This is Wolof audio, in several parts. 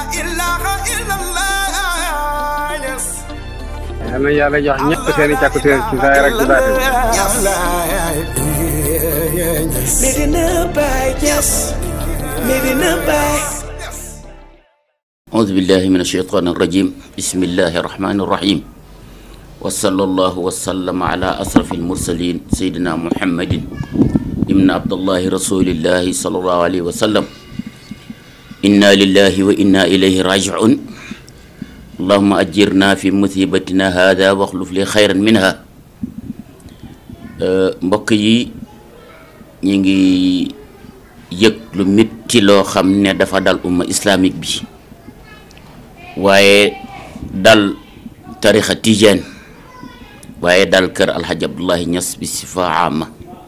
yal na yàlla jox ñëpp seen i càkkutéer ci zaahir ak ci baatin Medina Baye Niass Medina Baye أعوذ بالله من الشيطان الرجيم بسم الله الرحمن الرحيم وصلى الله وسلم على أشرف المرسلين سيدنا محمد ابن عبد الله رسول الله صلى الله عليه وسلم إنا لله وإنا إليه راجعون اللهم أجرنا في مصيبتنا هذا واخلف لي خيرا منها mbokk yi ñu ngi yëg lu métti loo xam ne dafa dal umma islamique bi waaye dal tarixa tijaan waaye dal kër alxaj abdullahi ñas bi sifa ama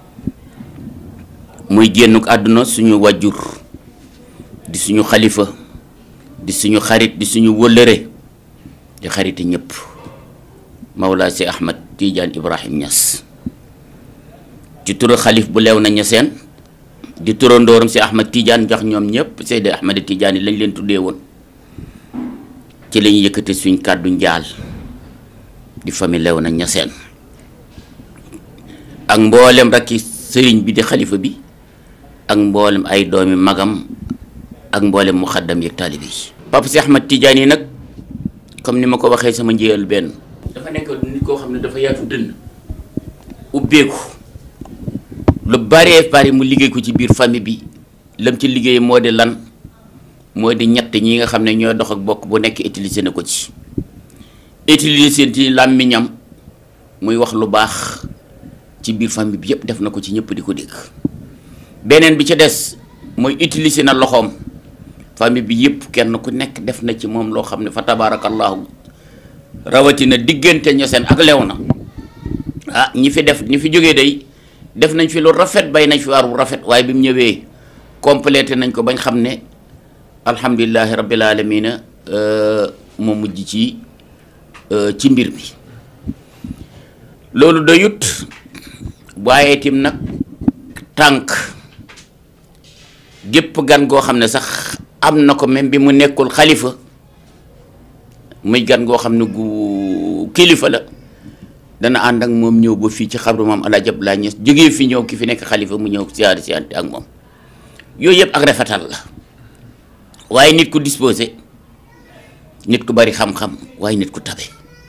muy génnuk àdduna suñu wàjjur di suñu xalifa di suñu xarit di suñu wëllëre di xariti ñëpp mawlaa si ahmad tijaan ibrahim ñas ci turu xalif bu leew na ñaseen di turandooram si ahmad tijaan jox ñoom ñëpp seydi ahmad tijaan yi lañ leen tuddee woon ci lañu yëkkate suñ kàddu njaal di famille lew na ñaseen ak mboolem rakki sëriñ bi di xalifa bi ak mboolem ay doomi magam ak mboolem muxaddam yi taalibe yi Papa Si Ahmad Tidiane yi nag comme ni ma ko waxee sama njëyal benn dafa nekk nit koo xam ne dafa yaatu dënn ubbeeku lu baree bari mu liggéey ko ci biir famille bi lam ci liggéey moo di lan moo di ñett ñi nga xam ne ñoo dox ak bokk bu nekk utilisé na ko ci utilisé ci làmmiñam muy wax lu baax ci biir famille bi yëpp def na ko ci ñëpp di ko dégg beneen bi ci des mooy utilisé na loxoom famille bi yëpp kenn ku nekk def na ci moom loo xam ne fa tabaarakallaahu rawatina diggante ñoseen ak lew na ah ñi fi def ñi fi jógee day def nañ fi lu rafet bay nañ fi waar bu rafet waaye bi mu ñëwee complété nañ ko bañ xam ne alhamdulilahi rabbil alamina moo mujj ci ci mbir mi loolu doyut waaye tim nag tànk gépp gan goo xam ne sax am na ko même bi mu nekkul xalifa muy gan goo xam ne gu kilifa la dana ànd ak moom ñëw ba fii ci xabru maam Alaaji Abdoulaye Niass jógee fi ñëw ki fi nekk xalifa mu ñëw siyaari siyaante ak moom yooyu yëpp ak rafetal la waaye nit ku disposé nit ku bari xam-xam waaye nit ku tabe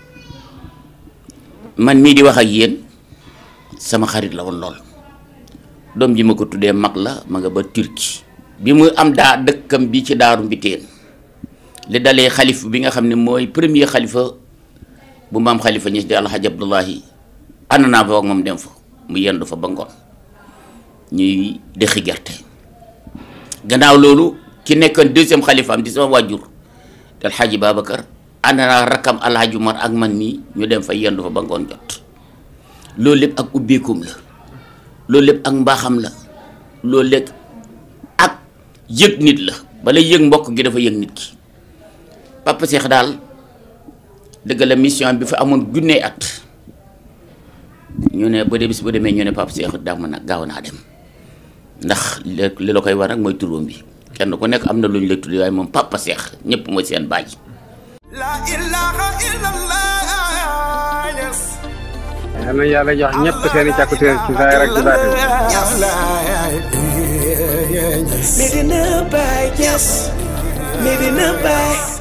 man mii di wax ak yéen sama xarit la woon lool doom ji ma ko tuddee mag la ma nga ba Turquie bi mu am daa dëkkam bi ci daaru mbiteen li dalee xalif bi nga xam ne mooy premier xalifa bu maam xalifa ñis di alxaj abdullahi ànd naa fa ak moom dem fa mu yendu fa ba ngoon ñuy dexi gerte gannaaw loolu ki nekkoon deuxième xalifaam di sama wàjjur te alxaaji Babacar ànd naa rakkam alxaaji Umar ak man mii ñu dem fa yendu fa ba ngoon jot loolu lépp ak ubbeekum la loolu lépp ak mbaaxam la loolu lépp ak yëg nit la bala yëg mbokk gi dafa yëg nit ki Papa Cheikh daal dëgg la mission bi fa amoon junnee at ñu ne ba de bis ba demee ñu ne Papa Cheikh daa mën a gaaw naa dem ndax li la koy war nag mooy turóom bi kenn ku nekk am na lu ñu la tuddee waaye moom Papa Cheikh ñëpp mooy seen baay. yal na yàlla jox ñëpp seen i càkkutéer ci zaahir ak ci baatin Medina Baye Niass Medina Baye